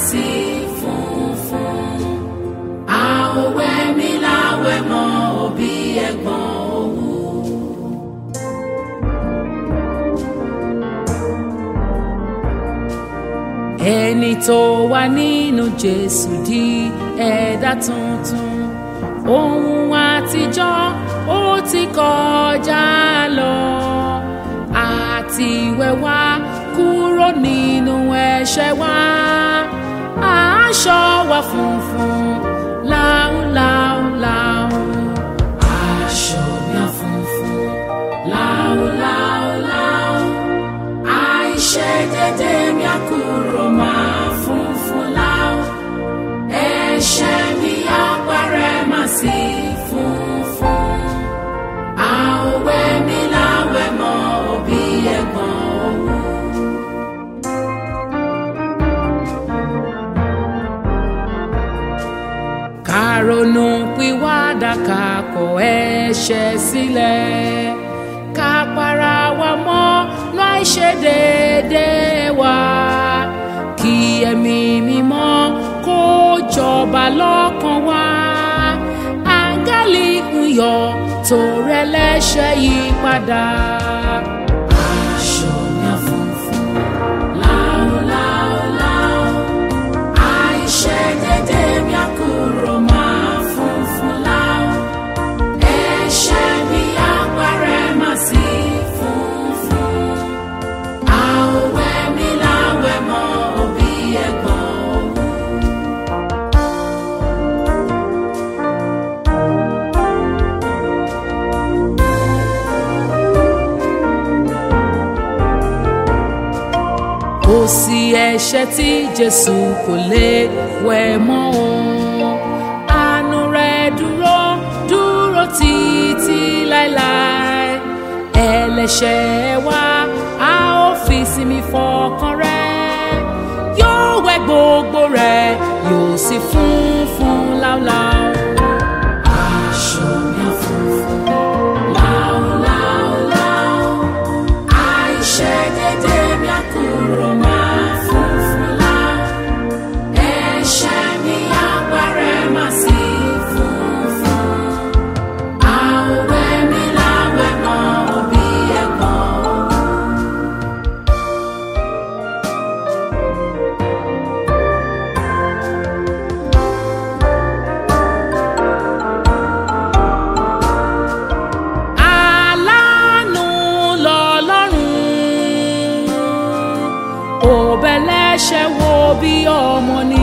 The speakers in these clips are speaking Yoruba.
sí funfun a ò wẹ̀ mí láwẹ̀ mọ́ òbí ẹ̀gbọ́n òwú. ẹni tó wà nínú jésù di ẹ̀dá tuntun ohun àtijọ́ ó ti kọjá lọ àti wẹ̀wá kúrò nínú ẹ̀ṣẹ̀ wa aṣọ wa funfun láúláúláú aṣọ mi á funfun láúláúláú àìṣedédé mi á kúrò máa funfun láú ẹ̀ṣẹ̀ mi á parẹ́ máa sí funfun àwẹ̀ mi láwẹ̀ mọ́ òbí ẹ̀gbọ́n òwú. ká ronú pìwàdà ká kọ̀ ẹ̀ṣẹ̀ sílẹ̀ ká para wa mọ́ láì ṣe déédéé wa kí ẹ̀mí mímọ́ kó jọba lọ́kàn wa áńgẹ́lì ń yọ tó rẹ lẹ́ṣẹ̀ yí padà. aṣọ mi á funfun láúláúláú àìṣedédé mi á kúrò máa funfun láú ẹ̀ṣẹ̀ mi á parẹ́ máa sí funfun àwẹ̀ mi láwẹ̀ mọ́ òbí ẹ̀gbọ́n òwú. kò sí ẹ̀ṣẹ̀ tí jésù kò lè wẹ̀ mọ́ o àánú rẹ̀ dúró dúró títí láéláé ẹlẹ́ṣẹ̀ wa a ó fi sinmi fọkàn rẹ̀ yóò wẹ̀ gbogbo rẹ̀ yóò sì funfun láúláú. aṣọ mi á funfun láúláúláú àìṣedédé mi á kúrò máa funfun láú ẹ̀ṣẹ̀ mi á parẹ́ máa sí funfun àwẹ̀ mi láwẹ̀ mọ́ òbí ẹ̀gbọ́n òwú. aláàánú lọ́lọ́run òbẹ̀lẹ́ṣẹ̀ wo bí ọmọ ni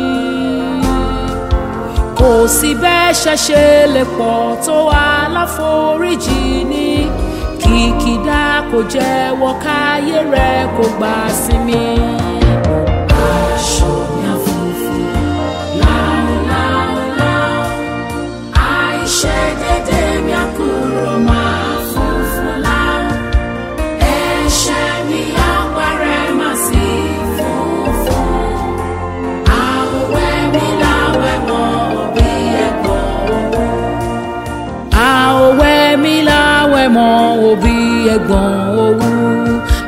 kò sí bẹ́ṣẹ̀ ṣe lè pọ̀ tó aláforíjì ní kìkìdá kò jẹ́wọ́ káyé rẹ̀ kò gbà sinmi. aṣọ mi á funfun láúláúláú àìṣedédé mi á kúrò máa funfun láú ẹ̀ṣẹ̀ mi á parẹ́ máa sí funfun àwẹ̀ mi láwẹ̀ mọ́ òbí ẹ̀gbọ́n òwú. àwẹ̀ mi láwẹ̀ mọ́ òbí ẹ̀gbọ́n òwú